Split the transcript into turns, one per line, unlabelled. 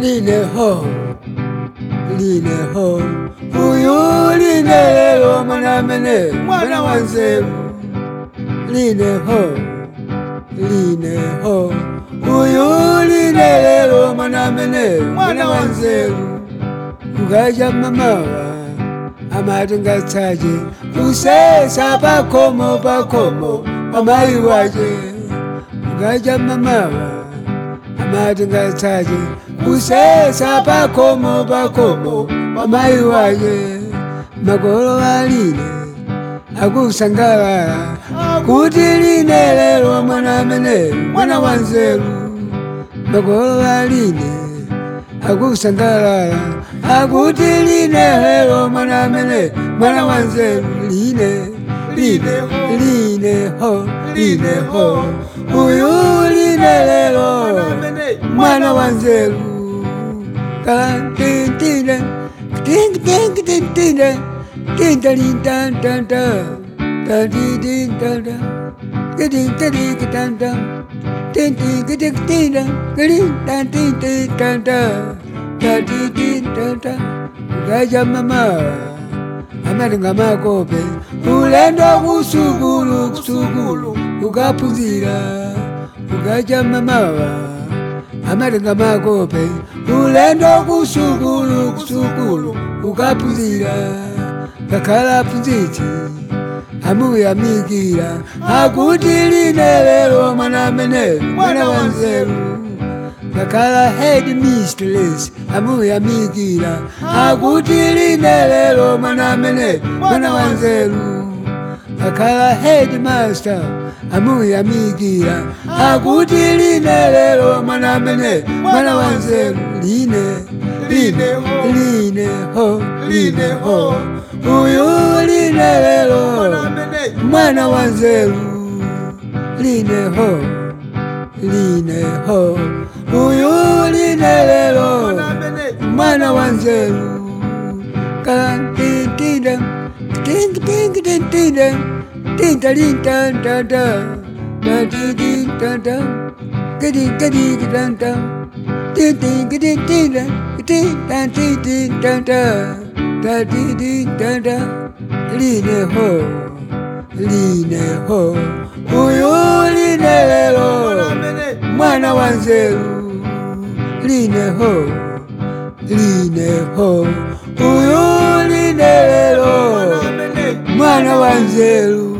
lineho lineho uyu line lelo mwana mene mwana wa nzeru lineho lineho uyu line lelo mwana mene mwana wa nzeru ukaja mamawa amati ngatsaje kusesa pakomo pakomo pamayi waje ukaja mamawa amati ngatsaje kusesa pakomo pakomo pamayi waje magolo aline akusangalala kuti line lelo mwana mene mwana wa nzeru magolo aline akusangalala akuti line lelo mwana mene mwana wa nzeru line line line ho line ho uyu line lelo mwana wa nzeru kalantintine tinkitinkitintina tintalintantanta tantitintanta kitinkitikitanta tintikitiktina kilintantintintanta tatitintanta ukaja mama amalinga makope ulendo kusukulu kusukulu ukapuzira ukaja mamawa amalinga makope ulendo kusukulu kusukulu ukapuzira kakhala puziti amuyamikira akuti line lelo mwana mene mwana wa nzeru kakhala head mistress amuyamikira akuti line lelo mwana mene mwana wa nzeru kakhala head master amuyamikira akuti line lelo mwana mene mwana wa nzeru line line line ho line ho uyu line lelo mwana wa nzeru line ho line ho uyu line lelo mwana wa nzeru kalantintida tinkitinkitintina tintalintantanta tatitintanta kitinkitinkitanta tintinkitintina kitintantitintanta tatitintanta line ho line ho uyu line lelo mwana wa nzeru line ho line ho uyu line lelo mwana wa nzeru